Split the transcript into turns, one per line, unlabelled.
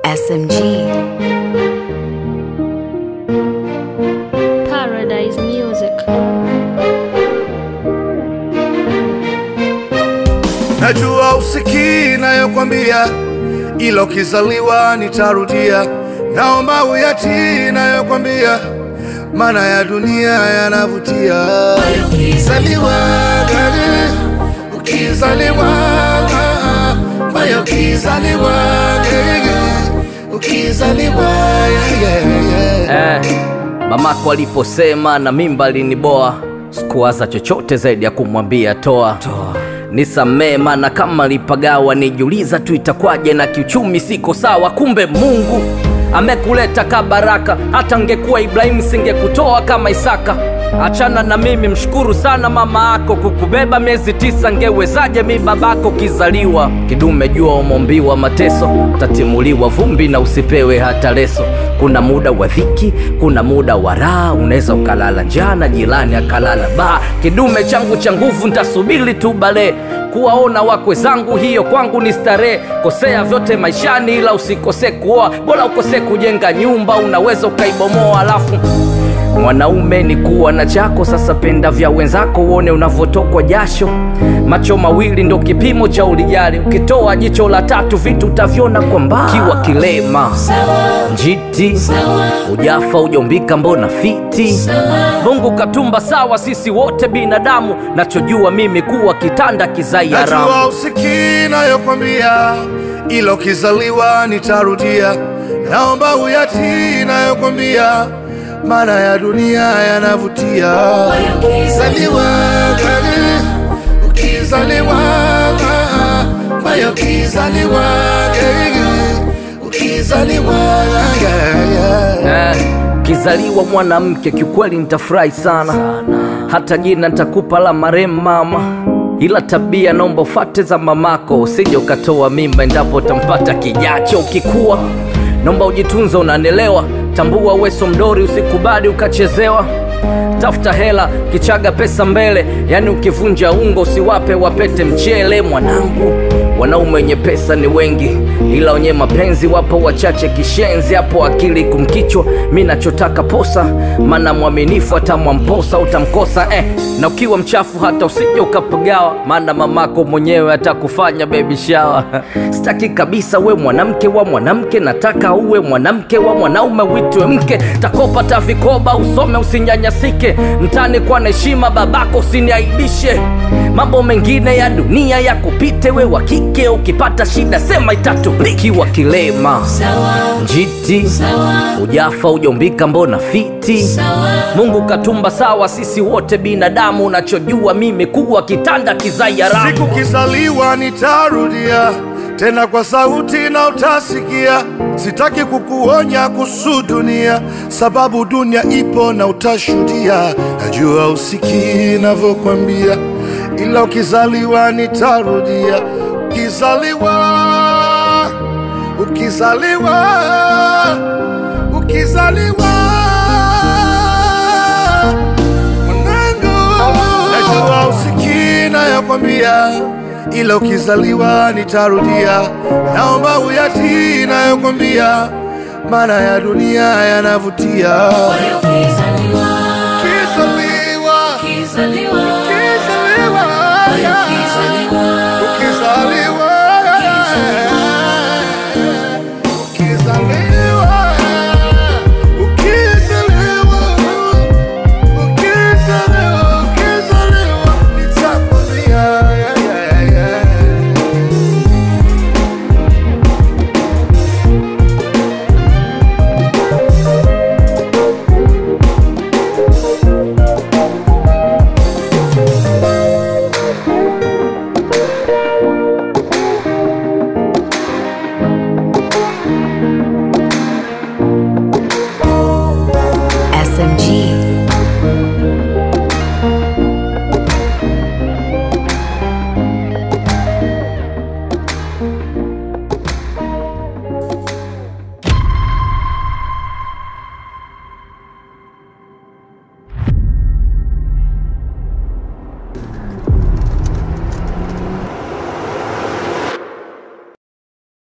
SMG.
Paradise Music.
Najua usikii nayokwambia, ila ukizaliwa nitarudia. Naomba uyatii nayokwambia, maana ya dunia yanavutia. Ukizaliwa gani, ukizaliwa mayo, ukizaliwa gani, ukizaliwa yeah, yeah, yeah.
Eh, mamako aliposema na mimba aliniboa, sikuwaza chochote zaidi ya kumwambia toa, nisamee, maana kama lipagawa nijiuliza tu itakwaje, na kiuchumi siko sawa. Kumbe Mungu amekuleta kabaraka, hata ngekuwa Ibrahimu singekutoa kama Isaka. Achana na mimi, mshukuru sana mama yako kukubeba miezi tisa. Ngewezaje mi babako kizaliwa kidume? Jua umombiwa mateso, tatimuliwa vumbi na usipewe hata leso. Kuna muda wa dhiki, kuna muda wa raha, unaweza ukalala njaa na jirani akalala baa. Kidume changu cha nguvu, ntasubiri tu bale kuwaona wakwe zangu, hiyo kwangu ni starehe. Kosea vyote maishani, ila usikose kuoa, bora ukose kujenga nyumba, unaweza ukaibomoa alafu Mwanaume ni kuwa na chako, sasa penda vya wenzako, uone unavyotokwa jasho. Macho mawili ndo kipimo cha ulijali, ukitoa jicho la tatu vitu utavyona kwa mbali. Kiwa kilema njiti, ujafa ujombika, mbona fiti? Mungu katumba sawa, sisi wote binadamu, nachojua mimi kuwa kitanda kizai haramu.
Najua usikii nayokwambia, ila ukizaliwa nitarudia. Naomba uyatii nayokwambia, maana ya dunia yanavutia. Ukizaliwa gani, ukizaliwa mayo, ukizaliwa gani, ukizaliwa yeah, yeah.
Eh, kizaliwa mwanamke kiukweli nitafurahi sana, hata jina nitakupa la marehemu mama, ila tabia naomba ufate za mamako, usije ukatoa mimba endapo utampata kijacho. Ukikuwa naomba ujitunze, unanelewa, tambua weso mdori, usikubali ukachezewa. Tafuta hela kichaga pesa mbele, yani ukivunja ungo usiwape wapete mchele. Mwanangu, wanaume wenye pesa ni wengi, ila wenye mapenzi wapo wachache. Kishenzi hapo akili kumkichwa, mi nachotaka posa, maana mwaminifu atamwamposa utamkosa eh. Na ukiwa mchafu hata usije ukapagawa, maana mamako mwenyewe atakufanya baby shower. Sitaki kabisa we mwanamke wa mwanamke, nataka uwe mwanamke wa mwanaume, witwe mke. Takopa ta vikoba, usome usinyanyasike, mtani kwa na heshima, babako usiniaibishe. Mambo mengine ya dunia ya kupite, we wa kike ukipata shida sema itatulikiwa kilema njiti ujafa ujombika, mbona fiti? Mungu katumba sawa, sisi wote binadamu, unachojua mimi kuwa kitanda kizai haramu.
Siku kizaliwa nitarudia tena kwa sauti na utasikia. Sitaki kukuonya kuhusu dunia, sababu dunia ipo na utashuhudia. Najua usikii navyokwambia, ila ukizaliwa nitarudia. Ukizaliwa, ukizaliwa, ukizaliwa mwanangu, najua usikii nayokwambia, ila ukizaliwa nitarudia. Naomba uyatii nayokwambia, maana ya dunia yanavutia.
Ukizaliwa